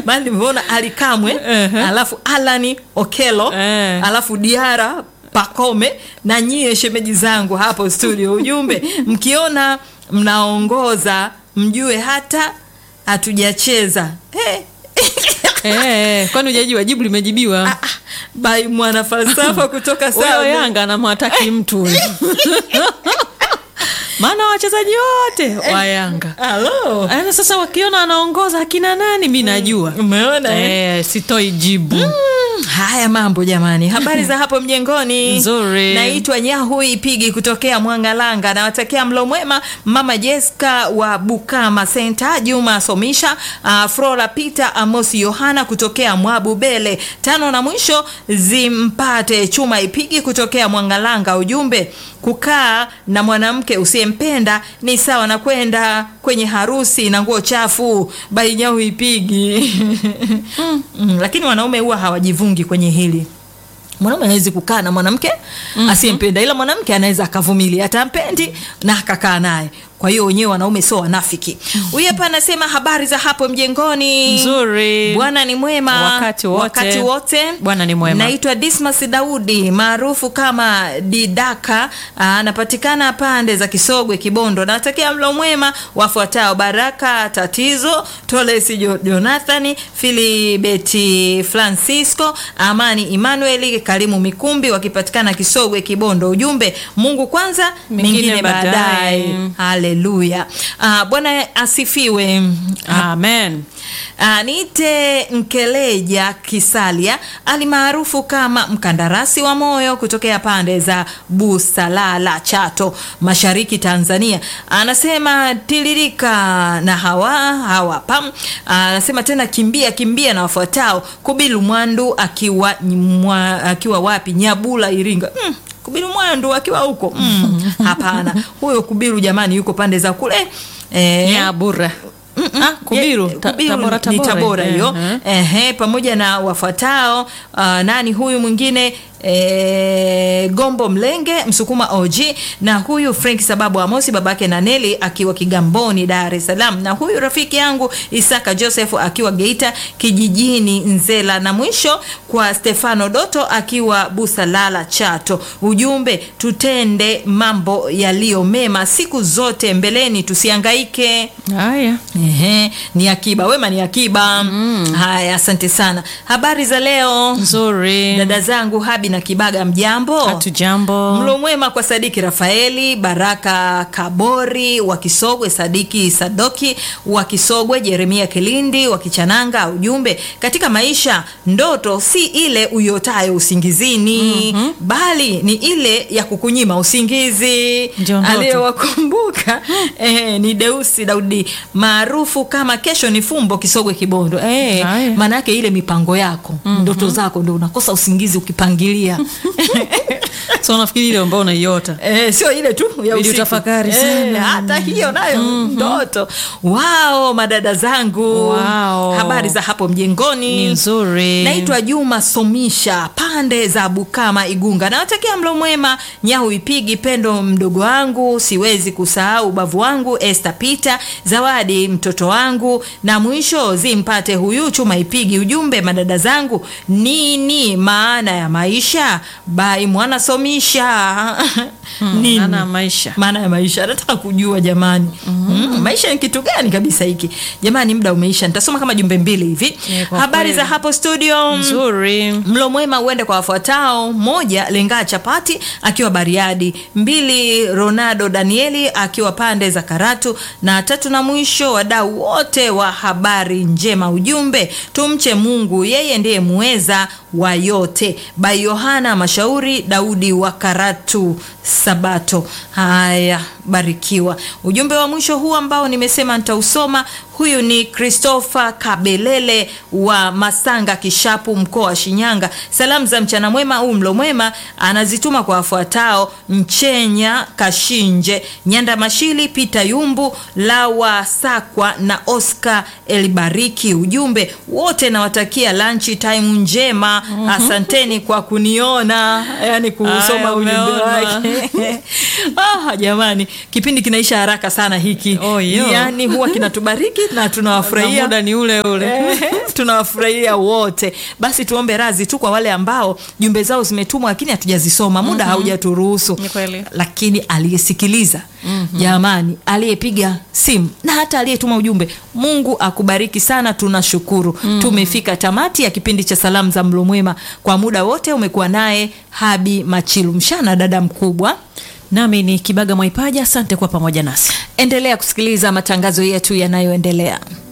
maana nimeona Ali Kamwe alafu Alani Okelo Eh. alafu Diara Pakome na nyie shemeji zangu hapo studio. Ujumbe, mkiona mnaongoza mjue hata hatujacheza eh. Eh, kwani hujajua jibu limejibiwa Bai mwana falsafa kutoka huyo sana yanga anamwataki mtu huyo. maana wachezaji wote wa yanga Halo. Yaani sasa wakiona anaongoza akina nani mi najua Umeona eh? eh, sitoi jibu Mm, Haya mambo jamani, habari za hapo mjengoni? Nzuri. Naitwa Nyahui Pigi kutokea Mwangalanga, nawatakia mlo mwema mama Jessica wa Bukama Center, Juma Somisha, uh, Flora Peter, Amosi Yohana kutokea Mwabubele. Tano na mwisho zimpate Chuma Ipigi kutokea Mwangalanga. Ujumbe, kukaa na mwanamke usiyempenda ni sawa na kwenda kwenye harusi na nguo chafu. Bai Nyahui Pigi. mm, lakini wanaume huwa hawajivungi kwenye hili mwanaume hawezi kukaa na mwanamke asiyempenda ila mwanamke anaweza akavumilia hata ampendi na akakaa naye kwa hiyo wenyewe wanaume sio wanafiki huyu hapa anasema habari za hapo mjengoni Nzuri. bwana ni mwema Wakati wote. wakati wote Bwana ni mwema. naitwa dismas daudi maarufu kama didaka Ah, anapatikana pande za kisogwe kibondo nawatakia mlo mwema wafuatao baraka tatizo tolesi Jo- jonathani filibeti francisco amani emmanuel karimu mikumbi wakipatikana kisogwe kibondo ujumbe mungu kwanza Mengine mengine baadaye baadaye. haleluya Ah, bwana asifiwe amen Ah, niite Nkeleja Kisalia alimaarufu kama mkandarasi wa moyo kutokea pande za Busalala, Chato, mashariki Tanzania. Anasema tiririka na hawa hawa pam. Anasema tena kimbia kimbia na wafuatao Kubilu Mwandu akiwa mwa, akiwa wapi Nyabula Iringa. Mm. Kubilu Mwandu akiwa huko mm. Hapana, huyo Kubilu jamani, yuko pande za kule eh, nyabura Ah, kubiru Ye- Ta- Kubiru tabora ni tabora Tabora hiyo Eh, eh. ehe, pamoja na wafuatao uh, nani huyu mwingine E, Gombo Mlenge Msukuma OG na huyu Frank sababu Amosi babake na Neli akiwa Kigamboni Dar es Salaam na huyu rafiki yangu Isaka Joseph akiwa Geita kijijini Nzela na mwisho kwa Stefano Doto akiwa Busalala Chato. Ujumbe, tutende mambo yaliyo mema siku zote mbeleni, tusihangaike. haya Ehe, ni akiba wema ni akiba haya asante sana habari za leo nzuri dada zangu habi na kibaga mjambo hatujambo mlo mwema kwa sadiki rafaeli baraka kabori wa kisogwe sadiki sadoki wa kisogwe jeremia kilindi wa kichananga ujumbe katika maisha ndoto si ile uyotayo usingizini bali ni ile ya kukunyima usingizi Ndio ndoto. aliyewakumbuka eh, ni deusi daudi maarufu kama kesho ni fumbo kisogwe kibondo eh, Haya. maana yake ile mipango yako ndoto zako ndo unakosa usingizi ukipangilia so nafikiri ile ambao unaiota Eh, sio ile tu ya Ili usiku. utafakari Eh, sana. hata hiyo nayo ndoto wao madada zangu Wao. habari za hapo mjengoni ni nzuri naitwa juma somisha pande za bukama igunga nawatakia mlo mwema nyahu ipigi pendo mdogo wangu siwezi kusahau ubavu wangu este pita zawadi mtoto wangu na mwisho zimpate huyu chuma ipigi ujumbe madada zangu nini maana ya maisha bai mwana somisha nini maana ya maisha maana ya maisha nataka kujua jamani mm, maisha ni kitu gani kabisa hiki jamani muda umeisha nitasoma kama jumbe mbili hivi Eh, kwa habari kweli. za hapo studio nzuri mlo mwema uende kwa wafuatao moja lengaa chapati akiwa bariadi mbili ronaldo danieli akiwa pande za karatu na tatu na mwisho wadau wote wa habari njema ujumbe tumche mungu yeye ndiye muweza wa yote by yohana mashauri daudi wa karatu sabato haya barikiwa ujumbe wa mwisho huu ambao nimesema nitausoma huyu ni christopher kabelele wa masanga kishapu mkoa wa shinyanga salamu za mchana mwema au mlo mwema anazituma kwa wafuatao mchenya kashinje nyanda mashili pita yumbu lawa sakwa na oscar elibariki ujumbe wote nawatakia lanchi time njema asanteni kwa kuniona yani kusoma Aya, ujumbe umeona. wake ah, jamani kipindi kinaisha haraka sana hiki Oh, yo. yani huwa kinatubariki na na tunawafurahia muda ni ule ule tunawafurahia wote. Basi tuombe radhi tu kwa wale ambao jumbe zao zimetumwa lakini hatujazisoma, muda haujaturuhusu. Ni kweli. Lakini aliyesikiliza jamani, aliyepiga simu na hata aliyetuma ujumbe, Mungu akubariki sana, tunashukuru. Tumefika tamati ya kipindi cha salamu za mlo mwema. Kwa muda wote umekuwa naye Habi Machilu Mshana, dada mkubwa. Nami ni Kibaga Mwaipaja, asante kwa pamoja nasi. Endelea kusikiliza matangazo yetu yanayoendelea.